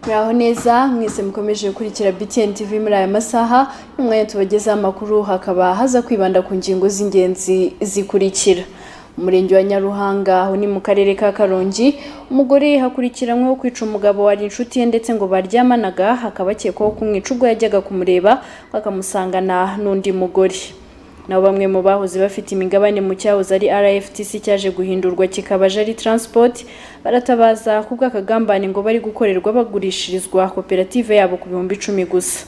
muraho neza mwese mukomeje gukurikira BTN TV muri aya masaha n'umwanya tubagezaho amakuru hakaba haza kwibanda ku ngingo z'ingenzi zikurikira umurenge wa Nyaruhanga aho ni mu karere ka Karongi umugore hakurikiranyweho kwica umugabo wari inshuti ye ndetse ngo baryamanaga hakaba akekwaho kumwica ubwo yajyaga kumureba bakamusangana n'undi mugore nabo bamwe mu bahoze bafite imigabane mu cyahoze ari RFTC cyaje guhindurwa kikaba Jari Transport baratabaza kubwo akagambane ngo bari gukorerwa bagurishirizwa koperative yabo ku bihumbi icumi gusa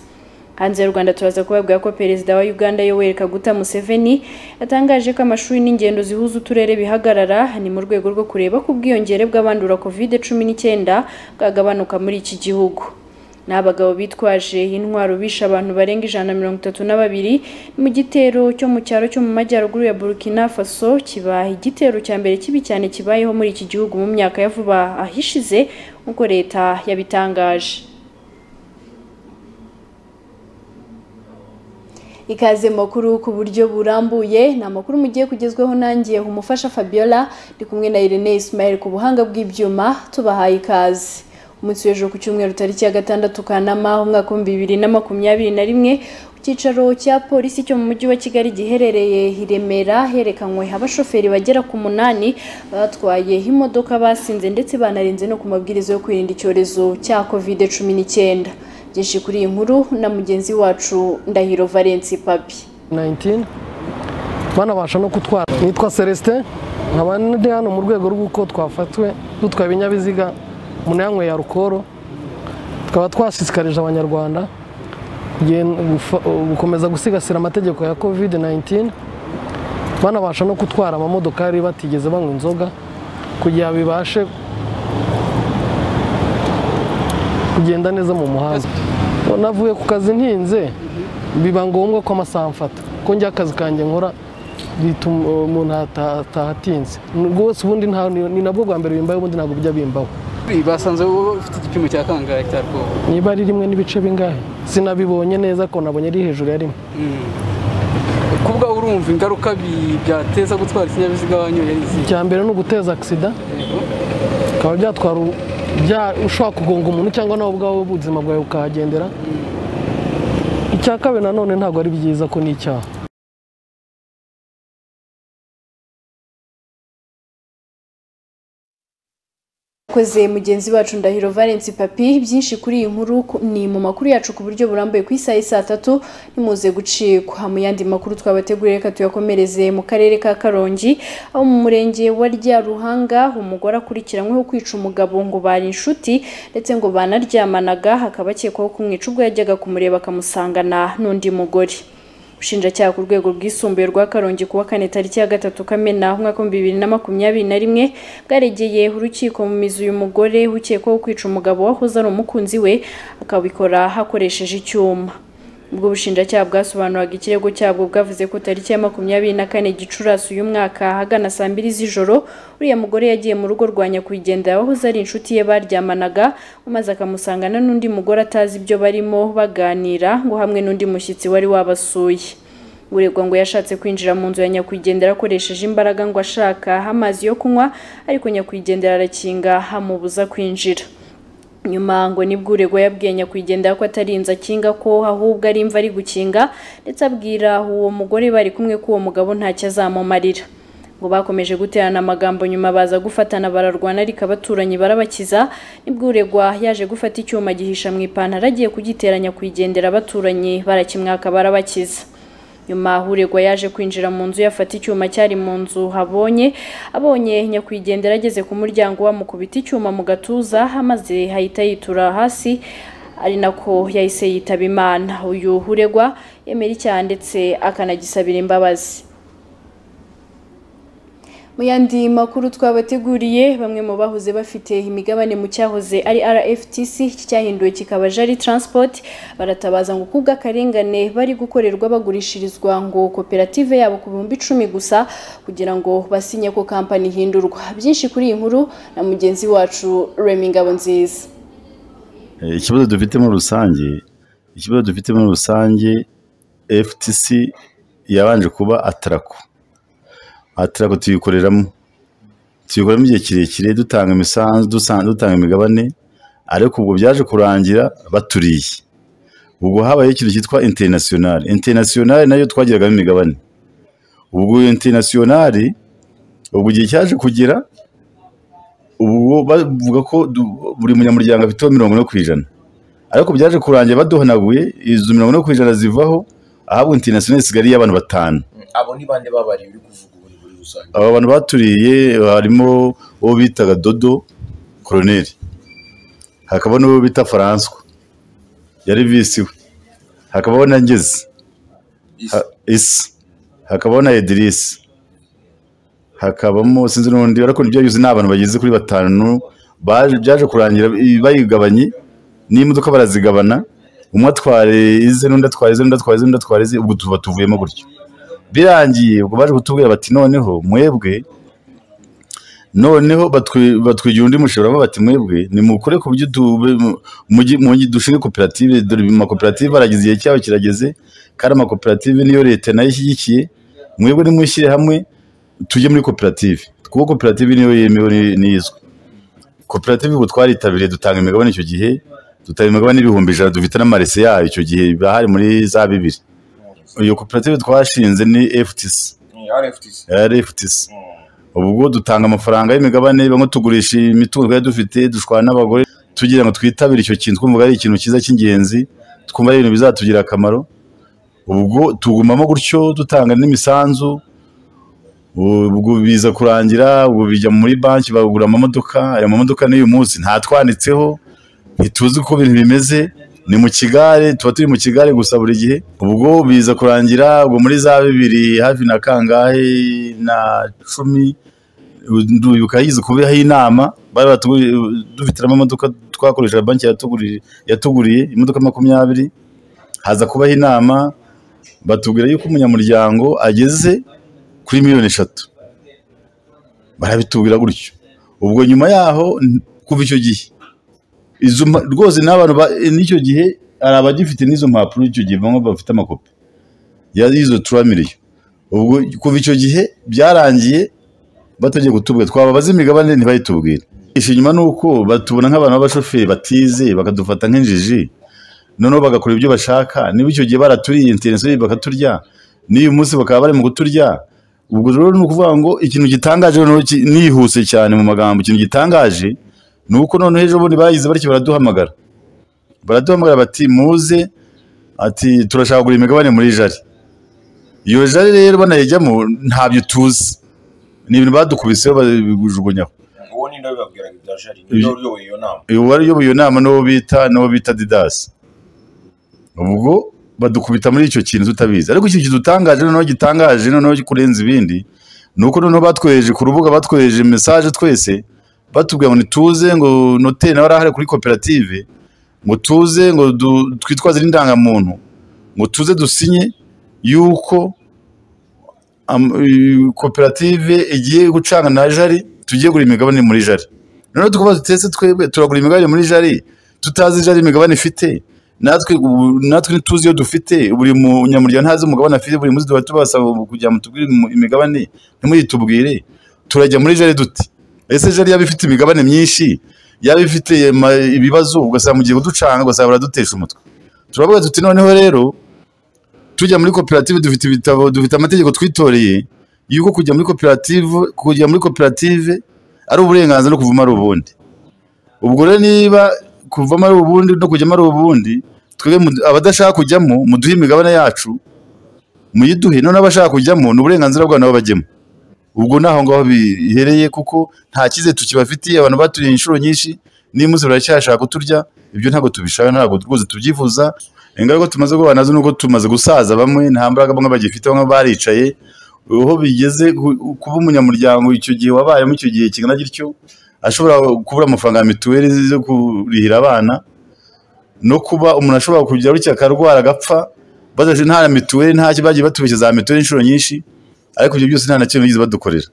hanze y'u Rwanda turaza kubabwira ko Perezida wa Uganda Yoweri Kaguta Museveni yatangaje ko amashuri n'ingendo zihuza uturere bihagarara ni mu rwego rwo kureba ko ubwiyongere bw'abandura COVID-19 bwagabanuka muri iki gihugu ni abagabo bitwaje intwaro bishe abantu barenga ijana na mirongo itatu na babiri mu gitero cyo mu cyaro cyo mu majyaruguru ya Burkina Faso kiba igitero cya mbere kibi cyane kibayeho muri iki gihugu mu myaka ya vuba ahishize nk'uko leta yabitangaje ikaze makuru ku buryo burambuye ni amakuru mugiye kugezweho nangiye umufasha Fabiola ndi kumwe na Irene Ismail ku buhanga bw'ibyuma tubahaye ikaze umunsi w'ejo ku cyumweru tariki ya gatandatu Kanama umwaka w'ibihumbi bibiri na makumyabiri na rimwe icyicaro cya polisi cyo mu mujyi wa Kigali giherereye i Remera herekanywe abashoferi bagera ku munani batwaye imodoka basinze ndetse banarenze no ku mabwiriza yo kwirinda icyorezo cya covid cumi n'icyenda byinshi kuri iyi nkuru na mugenzi wacu ndahiro valensi papi 19 banabasha no gutwara nitwa celestin nkaba ndi hano mu rwego rw'uko twafatwe dutwaye ibinyabiziga umuntu yanyweye arukoro tukaba twashishikarije abanyarwanda kugen- gufa- gukomeza gusigasira amategeko ya covid 19 banabasha no gutwara amamodokari batigeze banywa inzoga kugira bibashe kugenda neza mu muhanda navuye ku kazi ntinze biba ngombwa ko amasaha mfata ko njya akazi kanjye nkora bituma umuntu ata- ataha atinze rwose ubundi nta- ni nabwo bwa mbere bimbaho ubundi ntabwo bijya bimbaho basanze wowe ufite igipimo cya kangahe cya rwobo niba ari rimwe n'ibice bingahe sinabibonye neza ko nabonye ari hejuru ya rimwe kuba urumva ingaruka bi- byateza gutwara ikinyabiziga wanyoye ari izihe icya mbere ni uguteza agisida bikaba byatwara u- bya- ushobora kugonga umuntu cyangwa nawe ubwawe ubuzima bwawe bukahagendera icya kabiri nanone ntabwo ari byiza ko ni icyaha koze mugenzi wacu ndahiro valensi papi byinshi kuri iyi nkuru ku- ni mu makuru yacu ku buryo burambuye ku isaha y'i saa tatu nimuze gucikwa mu yandi makuru twabateguriye reka tuyakomereze mu karere ka karongi aho mu murenge wa ryaruhanga umugore akurikiranyweho kwica umugabo ngo bari inshuti ndetse ngo banaryamanaga hakaba akekwaho kumwica ubwo yajyaga kumureba akamusangana n'undi mugore ubushinjacyaha ku rwego rwisumbuye rwa karongi kuwa kane tariki ya gatatu kamena umwaka w'ibihumbi bibiri na makumyabiri na rimwe bwaregeye urukiko mu mizi uyu mugore ukekwaho kwica umugabo wahoze ari umukunzi we akabikora hakoresheje icyuma ubwo bushinjacyaha bwasobanuraga ikirego cyabwo bwavuze ko tariki ya makumyabiri na kane gicurasi uyu mwaka ahagana saa mbiri z'ijoro uriya mugore yagiye mu rugo rwa nyakwigendera wahoze ari inshuti ye baryamanaga maze akamusangana n'undi mugore atazi ibyo barimo baganira ngo hamwe n'undi mushyitsi wari wabasuye uregwa ngo yashatse kwinjira mu nzu ya nyakwigendera akoresheje imbaraga ngo ashaka amazi yo kunywa ariko nyakwigendera arakinga amubuza kwinjira nyuma ngo nibwo uregwa yabwiye nyakwigendera ko atarinze akinga ko ahubwo ari imva ari gukinga ndetse abwira uwo mugore bari kumwe ko uwo mugabo ntacyo azamumarira ngo bakomeje guterana amagambo nyuma baza gufatana bararwana ariko abaturanyi barabakiza nibwo uregwa yaje gufata icyuma gihisha mu ipantaro agiye kugitera nyakwigendera abaturanyi barakimwaka barabakiza nyuma uregwa yaje kwinjira mu nzu yafata icyuma cyari mu nzu habonye abonye nyakwigendera ageze ku muryango wamukubita icyuma mu gatuza maze ahita yitura hasi ari nako yahise yitaba imana uyu uregwa yemera icyaha ndetse akanagisabira imbabazi mu yandi makuru twabateguriye bamwe mu bahoze bafite imigabane mu cyahoze ari RFTC iki cyahinduwe kikaba Jari Transport baratabaza ngo kubwa akarengane bari gukorerwa bagurishirizwa ngo koperative yabo ku bihumbi icumi gusa kugira ngo basinye ko kampani ihindurwa byinshi kuri iyi nkuru na mugenzi wacu Remy Ngabonziza Eh, ikibazo dufite muri rusange ikibazo dufite muri rusange ftc yabanje kuba atarako atarako tuyikoreramo tuyikoramo igihe kirekire dutanga imisanzu dusa- dutanga imigabane ariko ubwo byaje kurangira baturiye ubwo habayeho ikintu cyitwa interinasiyonari interinasiyonari nayo twagiragamo imigabane ubwo interinasiyonari ubwo igihe cyaje kugera ubu bavuga ko du- buri munyamuryango afiteho mirongo ine ku ijana ariko byaje kurangira baduhanaguye izo mirongo ine ku ijana zivaho ahabwa interinasiyonari isigaye ari iy'abantu batanu abo ni bande babariye uri kuvuga ubu muri rusange aba bantu baturiye harimo uwo bitaga dodo koroneri hakaba n'uwo bita faranswa yari visi we hakabaho na ngezi Isi. ha- isi hakabaho na edirisi hakabamo sinzi n'undi ariko nibyo yuzi ni abantu bageze kuri batanu baje byaje kurangira i- bayigabanye n'imodoka barazigabana umwe atwara ize n'undi atwara ize n'undi atwara ize n'undi atwara ize ubwo tuba tuvuyemo gutyo birangiye ubwo baje kutubwira bati noneho mwebwe noneho batwi- batwigira undi mushobora bati mwebwe nimukure ku buryo tube- mujye- mujye dushinge koperative dore ibi amakoperative arageze igihe cyabo kirageze kandi amakoperative niyo leta nayo ishyigikiye mwebwe nimushyire hamwe tujye muri koperative kuko koperative niyo yemewe ni- n'izwi koperative ubu twaritabiriye dutanga imigabane icyo gihe dutanga imigabane ibihumbi ijana dufite n'amarese yayo icyo gihe bahari muri za bibiri iyo koperative twashinze ni FTC ni rftc RFTC ubwo dutanga amafaranga y'imigabane bamwe tugurisha imitungo twari dufite dushwana n'abagore tugira ngo twitabire icyo kintu twumva ari ikintu cyiza cy'ingenzi twumva ari ibintu bizatugirira akamaro ubwo tugumamo gutyo dutanga n'imisanzu ubwo biza kurangira ubwo bijya muri banki bagura amamodoka aya mamodoka n'uyu munsi ntatwanditseho ntituzi uko ibintu bimeze ni mu kigare tuba turi mu kigare gusa buri gihe ubwo biza kurangira ubwo muri za bibiri hafi na kangahe na cumi ndibuka yize kubihaho inama bari batuguriye dufitiramo imodoka twakoreshaga banki yatuguriye yatuguriye imodoka makumyabiri haza kubaho inama batubwira yuko umunyamuryango ageze kuri miliyoni eshatu barabitubwira gutyo ubwo nyuma yaho n- kuva icyo gihe izo mpa- rwose n'abantu ba- n'icyo gihe hari abagifite n'izo mpapuro icyo gihe bamwe bafite amakopi ya- y'izo turamiriyo ubwo kuva icyo gihe byararangiye batagiye kutubwira twababaza imigabane ntibayitubwire ikinyuma ni uko batubona nk'abantu b'abashoferi batize bakadufata nk'injiji noneho bagakora ibyo bashaka niba icyo gihe baraturiye interinasiyoneri bakaturya n'uyu munsi bakaba bari mu kuturya ubwo rero ni ukuvuga ngo ikintu gitangaje noneho ki- nihuse cyane mu magambo ikintu gitangaje ni uko noneho ejo bundi bagize batyo baraduhamagara baraduhamagara bati muze ati turashaka kugura imigabane muri jari iyo jari rero banayijyamo ntabyo tuzi ni ibintu badukubiseho babijugunyaho uwo ni nawe babwiraga ibya jari ni nawe uyoboye iyo nama uyu wari uyoboye iyo nama n'uwo bita n'uwo bita didasi ubwo badukubita muri icyo kintu tutabizi ariko ikintu kidutangaje noneho gitangaje noneho kurenza ibindi ni uko noneho batwohereje ku rubuga batwohereje mesaje twese batubwira ngo nituze ngo noteri nawe arahari kuri koperative ngo tuze ngo du- twitwaze n'indangamuntu ngo tuze dusinye yuko am- i- koperative igiye gucana na jari tugiye gura imigabane muri jari noneho tukaba dutetse twebwe turagura imigabane muri jari tutazi jari imigabane ifite natwe ubu- natwe ntituzi iyo dufite buri munyamuryango ntazi umugabane afite buri munsi tuba tubasaba kugira ngo tubwire imu- imigabane ntimuyitubwire turajya muri jari dute ese jari yaba ifite imigabane myinshi yaba ifite ma- ibibazo ugasanga mu gihe uducanga ugasanga baradutesha umutwe turavuga tuti noneho rero tujya muri koperative dufite ibitabo dufite amategeko twitoreye yuko kujya muri koperative kujya muri koperative ari uburenganzira no kuvamo ari ubundi ubwo rero niba kuvamo ari ubundi no kujyamo ari ubundi twebwe mu- abadashaka kujyamo muduhe imigabane yacu muyiduhe none abashaka kujyamo ni uburenganzira bwabo nabo bajyemo ubwo ni aho ngaho bihereye kuko nta cyizere tukibafitiye abantu baturiye inshuro nyinshi niba umunsi baracyashaka kuturya ibyo ntabwo tubishaka ntabwo rwose tubyifuza ingaruka tumaze guhura nazo ni uko tumaze gusaza bamwe nta mbaraga bamwe bagifite bamwe baricaye aho bigeze ku- kuba umunyamuryango icyo gihe wabayemo icyo gihe kingana gityo ashobora kubura amafaranga ya mituweli zo kurihira abana no kuba umuntu ashobora kugira gutya akarwara agapfa badaje nta na mituweli nta cyo bagiye batubeshya za mituweli inshuro nyinshi ariko ibyo byose nta na kimwe bigeze badukorera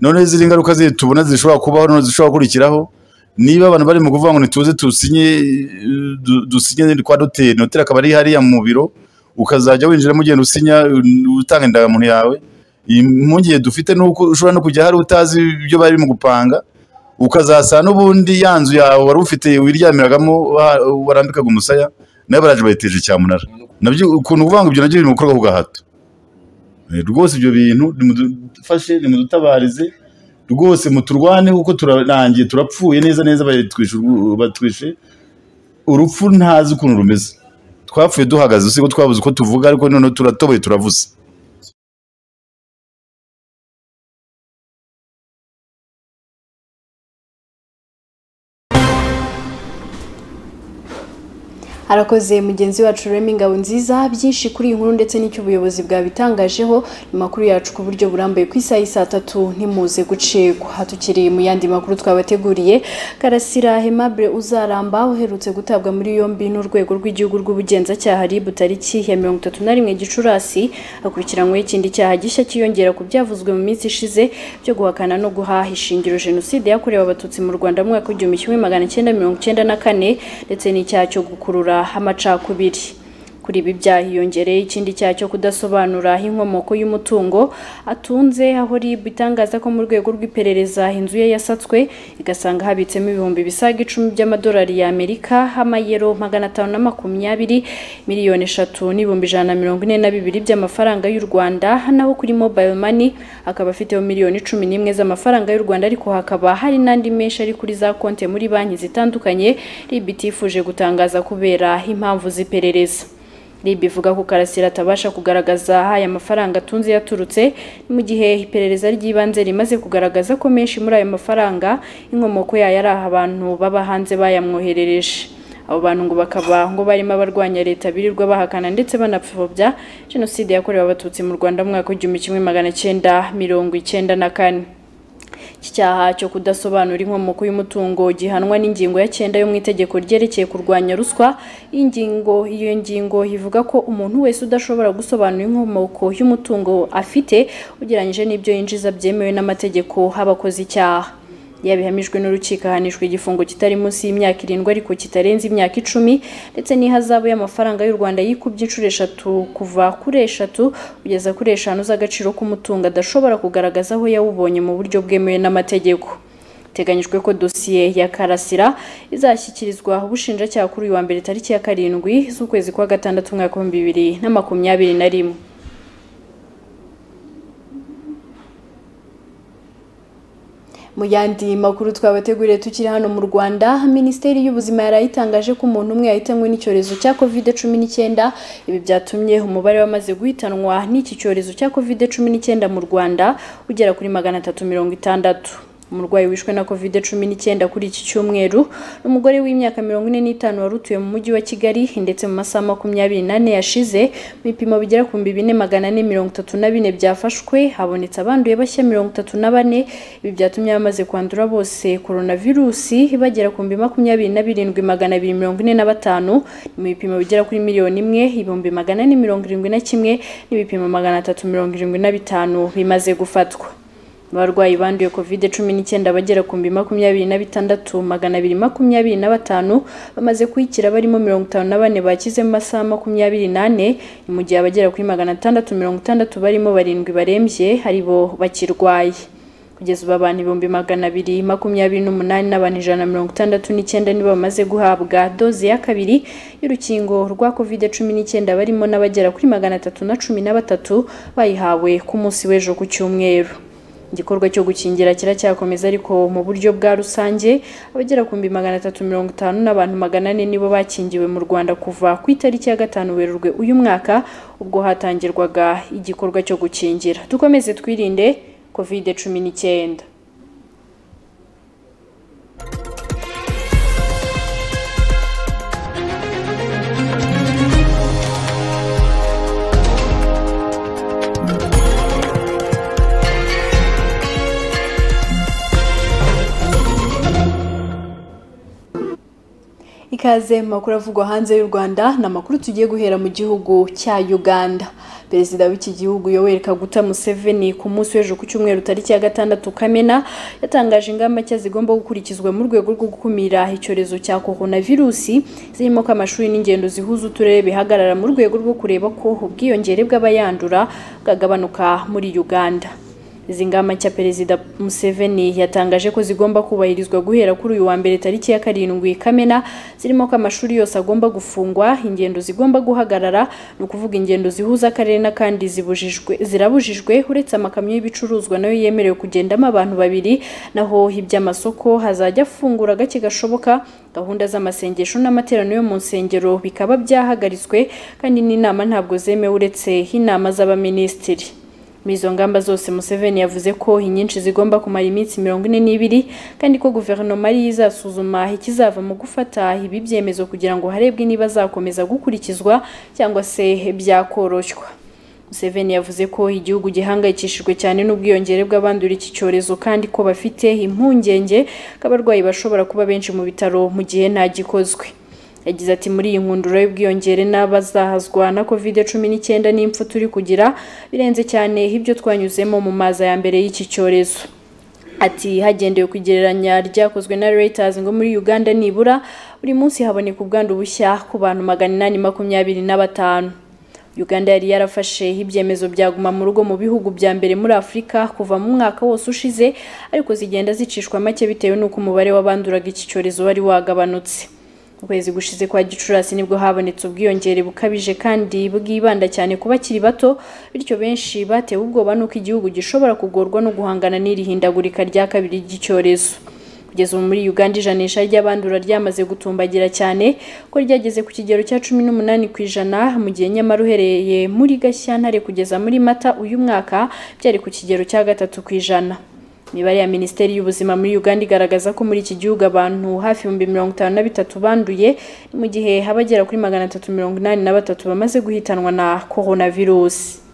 noneho izindi ngaruka ziri tubona zishobora kubaho noneho zishobora gukurikiraho niba abantu barimo kuvuga ngo ntituze tusinye eh, du- dusinye kwa doteri noteri akaba ari hariya mu biro ukazajya winjiramo ugenda usinya eh, utanga indangamuntu yawe impungenge dufite ni uko ushobora no kujya hari utazi ibyo barimo gupanga ukazasa n'ubundi ya nzu yawe wari ufite wiryamiragamo wa- warambikaga umusaya nawe baraje bayiteje cyamunara nabyo ukuntu uvuga ngo ibyo nabyo biri mu bikorwa ku gahato Eh, rwose ibyo bintu nimudufashe nimudutabarize rwose muturwane kuko turarangiye turapfuye neza neza batwishe urwu- batwishe urupfu ntazi ukuntu rumeze twapfuye duhagaze usibye ko twabuze uko tuvuga ariko noneho turatoboye turavuze arakoze mugenzi wacu rurema ingabo nziza byinshi kuri iyi nkuru ndetse n'icyo ubuyobozi bwabitangajeho ni makuru yacu ku buryo burambuye ku isaha y'i saa tatu ntimuze gucikwa aha tukiri mu yandi makuru twabateguriye karasira hemabure uzaramba uherutse gutabwa muri yombi n'urwego rw'igihugu rw'ubugenzacyaha ribu tariki ya mirongo itatu na rimwe gicurasi akurikiranyweho ikindi cyaha gishya cyiyongera ku byavuzwe mu minsi ishize byo guhakana no guhaha ishingiro jenoside yakorewe abatutsi mu rwanda mu mwaka w'igihumbi kimwe magana cyenda mirongo cyenda na kane ndetse n'icyaha cyo gukurura amacakubiri kuri ibi byaha hiyongereye ikindi cyaha cyo kudasobanura aho inkomoko y'umutungo atunze aho rib itangaza ko mu rwego rw'iperereza inzu ye yasatswe igasanga habitsemo ibihumbi bisaga icumi by'amadolari y'amerika amayero magana atanu na makumyabiri miliyoni eshatu n'ibihumbi ijana na mirongo ine na bibiri by'amafaranga y'u rwanda naho kuri mobile money akaba afiteho miliyoni cumi n'imwe z'amafaranga y'u rwanda ariko hakaba hari n'andi menshi ari kuri za konti muri banki zitandukanye rib itifuje gutangaza kubera impamvu z'iperereza rib ivuga ko karasira atabasha kugaragaza aho aya mafaranga atunze yaturutse mu gihe iperereza ry'ibanze rimaze kugaragaza ko menshi muri ayo mafaranga inkomoko yayo ari aho abantu baba hanze bayamwoherereje abo bantu ngo bakaba ngo barimo abarwanya leta birirwa bahakana ndetse banapfobya jenoside yakorewe abatutsi mu rwanda mu mwaka w'igihumbi kimwe magana cyenda mirongo icyenda na kane iki cyaha cyo kudasobanura inkomoko y'umutungo gihanwa n'ingingo ya cyenda yo mu itegeko ryerekeye kurwanya ruswa iyi ngingo iyo ngingo ivuga ko umuntu wese udashobora gusobanura inkomoko y'umutungo afite ugereranyije n'ibyo yinjiza byemewe n'amategeko abakoze icyaha yabihamijwe n'urukiko ahanishwa igifungo kitari munsi y'imyaka irindwi ariko kitarenze imyaka icumi ndetse n'ihazabu y'amafaranga y'u rwanda yikubye inshuro eshatu kuva kuri eshatu kugeza kuri eshanu z'agaciro k'umutungo adashobora kugaragaza aho yawubonye mu buryo bwemewe n'amategeko biteganyijwe ko dosiye ya karasira izashyikirizwa ubushinjacyaha kuri uyu wa mbere tariki ya karindwi z'ukwezi kwa gatandatu umwaka w'ibihumbi bibiri na makumyabiri na rimwe mu yandi makuru twabateguriye tukiri hano mu rwanda minisiteri y'ubuzima yarayitangaje ko umuntu umwe yahitanywe n'icyorezo cya covid cumi n'icyenda ibi byatumye umubare w'amaze guhitanwa n'iki cyorezo cya covid cumi n'icyenda mu rwanda ugera kuri magana atatu mirongo itandatu umurwayi wishwe na covid cumi n'icyenda kuri iki cyumweru ni umugore w'imyaka mirongo ine n'itanu wari utuye mu mujyi wa kigali ndetse mu masaha makumyabiri n'ane yashize mu bipimo bigera ku bihumbi bine magana ane mirongo itatu na bine byafashwe habonetse abanduye bashya mirongo itatu na bane ibi byatumye abamaze kwandura bose coronavirusi bagera ku bihumbi makumyabiri na birindwi magana abiri mirongo ine na batanu ni mu bipimo bigera kuri miliyoni imwe ibihumbi magana ane mirongo irindwi na kimwe n'ibipimo magana atatu mirongo irindwi na bitanu bimaze gufatwa abarwayi banduye covid cumi n'icyenda bagera ku bihumbi makumyabiri na bitandatu magana abiri makumyabiri na batanu bamaze kuyikira barimo mirongo itanu na bane bakize mu masaha makumyabiri n'ane ni mu gihe abagera kuri magana atandatu mirongo itandatu barimo barindwi barembye ari bo bakirwaye kugeza ubu abantu ibihumbi magana abiri makumyabiri n'umunani n'abantu ijana na mirongo itandatu n'icyenda nibo bamaze guhabwa doze ya kabiri y'urukingo rwa covid cumi n'icyenda barimo n'abagera kuri magana atatu na cumi na batatu bayihawe ku munsi w'ejo ku cyumweru igikorwa cyo gukingira kiracyakomeza ariko mu buryo bwa rusange abagera ku bihumbi magana atatu mirongo itanu n'abantu magana ane nibo bakingiwe mu rwanda kuva ku itariki ya gatanu werurwe uyu mwaka ubwo hatangirwaga igikorwa cyo gukingira dukomeze twirinde covid cumi n'icyenda ikaze mu makuru avugwa hanze y'u Rwanda ni amakuru tugiye guhera mu gihugu cya Uganda perezida w'iki gihugu Yoweri Kaguta Museveni ku munsi w'ejo ku cyumweru tariki ya gatandatu Kamena yatangaje ingamba nshya zigomba gukurikizwa mu rwego rwo gukumira icyorezo cya coronavirusi zirimo ko amashuri n'ingendo zihuza uturere bihagarara mu rwego rwo kureba ko ubwiyongere bw'abayandura bwagabanuka muri Uganda Izi ngamba nshya Perezida Museveni yatangaje ko zigomba kubahirizwa guhera kuri uyu wa mbere tariki ya karindwi Kamena zirimo ko amashuri yose agomba gufungwa, ingendo zigomba guhagarara, ni ukuvuga ingendo zihuza akarere n'akandi zibujijwe zirabujijwe uretse amakamyo y'ibicuruzwa nayo yemerewe kugendamo abantu babiri, naho iby'amasoko hazajya afungura gake gashoboka gahunda z'amasengesho n'amateraniro yo mu nsengero bikaba byahagaritswe kandi n'inama ntabwo zemewe uretse inama z'abaminisitiri muri izo ngamba zose Museveni yavuze ko inyinshi zigomba kumara iminsi mirongo ine n'ibiri kandi ko guverinoma ariyo izasuzuma ikizava mu gufata ibi byemezo kugira ngo harebwe niba zakomeza gukurikizwa cyangwa se byakoroshywa Museveni yavuze ko igihugu gihangayikishijwe cyane n'ubwiyongere bw'abandura iki cyorezo kandi ko bafite impungenge ko abarwayi bashobora kuba benshi mu bitaro mu gihe nta gikozwe yagize ati muri iyi nkundura y'ubwiyongere n'abazahazwa na covid cumi n'icyenda n'impfu turi kugira birenze cyane ibyo twanyuzemo mu mazi ya mbere y'iki cyorezo ati hagendewe ku igereranya ryakozwe na Reuters ngo muri Uganda nibura buri munsi haboneka ubwandu bushya ku bantu magana inani makumyabiri na batanu Uganda yari yarafashe ibyemezo bya guma mu rugo mu bihugu bya mbere muri Afurika kuva mu mwaka wose ushize ariko zigenda zicishwa make bitewe n'uko umubare w'abanduraga iki cyorezo wari wagabanutse ukwezi gushize kwa gicurasi nibwo habonetse ubwiyongere bukabije kandi bwibanda cyane ku bakiri bato bityo benshi batewe ubwoba n'uko igihugu gishobora kugorwa no guhangana n'iri hindagurika rya kabiri ry'icyorezo kugeza ubu muri uganda ijanisha ry'abandura ryamaze gutumbagira cyane ko ryageze ku kigero cya cumi n'umunani ku ijana mu gihe nyamara uhereye muri gashyantare kugeza muri mata uyu mwaka byari ku kigero cya gatatu ku ijana imibare ya minisiteri y'ubuzima muri uganda igaragaza ko muri iki gihugu abantu hafi ibihumbi mirongo itanu na bitatu banduye ni mu gihe haba agera kuri magana atatu mirongo inani na batatu bamaze guhitanwa na coronavirus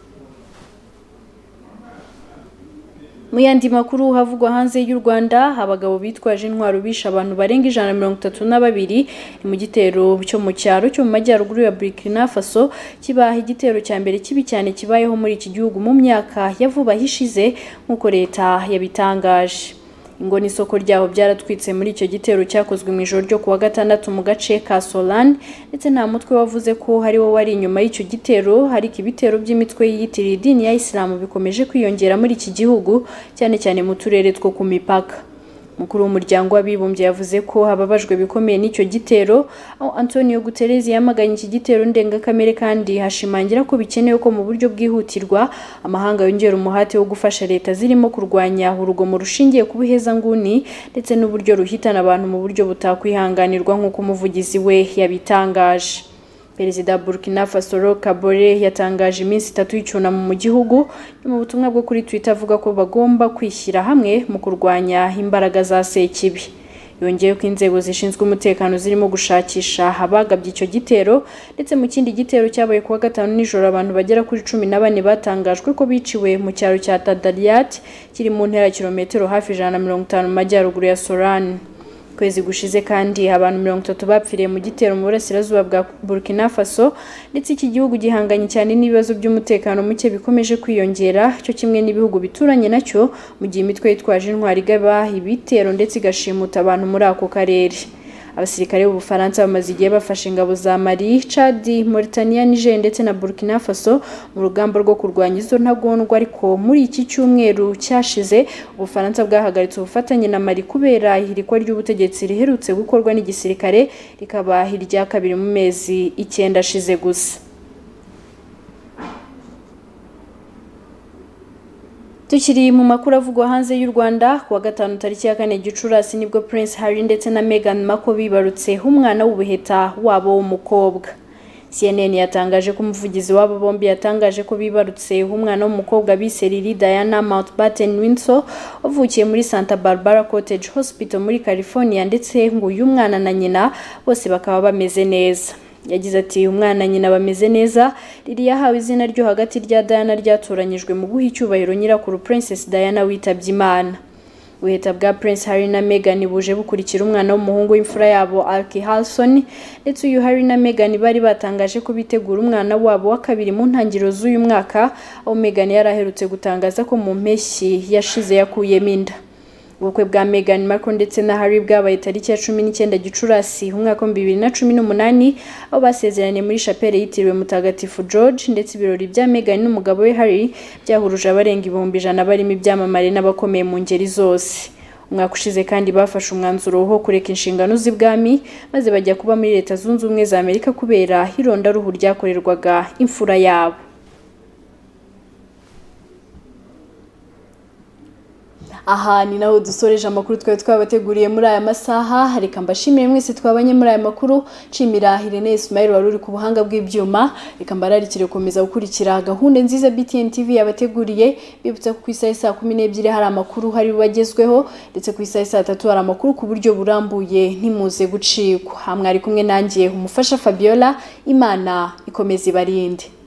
Mu yandi makuru havugwa hanze y'u Rwanda abagabo bitwaje intwaro bishe abantu barenga ijana na mirongo itatu na babiri ni mu gitero cyo mu cyaro cyo mu majyaruguru ya Burkina Faso kibaha igitero cya mbere kibi cyane kibayeho muri iki gihugu mu myaka ya vuba hishize nk'uko leta yabitangaje ingo n'isoko ryaho byaratwitse muri icyo gitero cyakozwe mu ijoro ryo kuwa gatandatu mu gace ka Solani ndetse nta mutwe wavuze ko hari wo wari inyuma y'icyo gitero ariko ibitero by'imitwe yiyitiriye idini ya Isilamu bikomeje kwiyongera muri iki gihugu cyane cyane mu turere two ku mipaka Mukuru w'umuryango w'abibumbye yavuze ko hababajwe bikomeye n'icyo gitero aho Antonio Guterres yamaganye iki gitero ndengakamere kandi hashimangira ko bikenewe ko mu buryo bwihutirwa amahanga yongera umuhate wo gufasha leta zirimo kurwanya urugomo rushingiye ku buhezanguni ndetse n'uburyo ruhitana abantu mu buryo butakwihanganirwa nk'uko umuvugizi we yabitangaje Perezida wa Burkina Faso Kabore yatangaje iminsi itatu y'icyunamo mu gihugu mu butumwa bwo kuri Twitter avuga ko bagomba kwishyira hamwe mu kurwanya imbaraga za Sekibi yongeye ko inzego zishinzwe umutekano zirimo gushakisha abagabye icyo gitero ndetse mu kindi gitero cyabaye kuwa gatanu nijoro abantu bagera kuri cumi na bane batangajwe ko biciwe mu cyaro cya Tadariat kiri mu ntera kilometero hafi ijana na mirongo itanu mu majyaruguru ya Sorani kwezi gushize kandi abantu mirongo itatu bapfiriye mu gitero mu burasirazuba bwa Burkina Faso ndetse iki gihugu gihanganye cyane n'ibibazo by'umutekano muke bikomeje kwiyongera cyo kimwe n'ibihugu bituranye nacyo mu gihe imitwe yitwaje intwari igaba ibitero ndetse igashimuta abantu muri ako karere abasirikare b'ubufaransa bamaze igihe bafashe ingabo za mali chad mauritania niger ndetse na burkina faso mu rugamba rwo kurwanya izo ntagondwa ariko muri iki cyumweru cyashize ubufaransa bwahagaritse ubufatanye na mali kubera ihirikwa ry'ubutegetsi riherutse gukorwa n'igisirikare rikaba irya kabiri mu mezi icyenda ashize gusa Tukiri mu makuru avugwa hanze y'u Rwanda kuwa gatanu tariki ya kane Gicurasi nibwo Prince Harry ndetse na Meghan Markle bibarutse umwana w'ubuheta wabo w'umukobwa. CNN yatangaje ko umuvugizi w'abo bombi yatangaje ko bibarutse umwana w'umukobwa bise Lily Diana Mountbatten Windsor wavukiye muri Santa Barbara Cottage Hospital muri California ndetse ngo uyu mwana na nyina bose bakaba bameze neza. yagize ati umwana nyina bameze neza riri yahawe izina ryo hagati rya Diana ryatoranyijwe mu guha icyubahiro nyirakuru Princess Diana witabye Imana ubuheta bwa Prince Harry na Meghan buje bukurikira umwana w'umuhungu w'imfura yabo Arki Harrison ndetse uyu Harry na Meghan bari batangaje ko bitegura umwana wabo wa kabiri mu ntangiriro z'uyu mwaka aho Meghan yari aherutse gutangaza ko mu mpeshyi yashize yakuyemo inda ubukwe bwa Meghan Markle ndetse na Harry bwabaye tariki ya cumi n'icyenda Gicurasi umwaka w'ibihumbi bibiri na cumi n'umunani aho basezeraniye muri shapeli yitiriwe Mutagatifu George ndetse ibirori bya Meghan n'umugabo we Harry byahuruje abarenga ibihumbi ijana barimo ibyamamare n'abakomeye mu ngeri zose umwaka ushize kandi bafashe umwanzuro wo kureka inshingano z'ibwami maze bajya kuba muri leta zunze ubumwe za amerika kubera irondaruhu ryakorerwaga imfura yabo aha ni naho dusoreje amakuru twari twabateguriye muri aya masaha reka mbashimire mwese twabanye muri aya makuru nshimira Irene Ismail wari uri ku buhanga bw'ibyuma reka mbararikire gukomeza gukurikira gahunda nziza BTN TV yabateguriye bibutsa ko ku isaha saa kumi n'ebyiri hari amakuru hari bagezweho ndetse ku isaha saa tatu hari amakuru ku buryo burambuye ntimuze gucikwa aha mwari kumwe nanjye umufasha Fabiola imana ikomeza ibarinde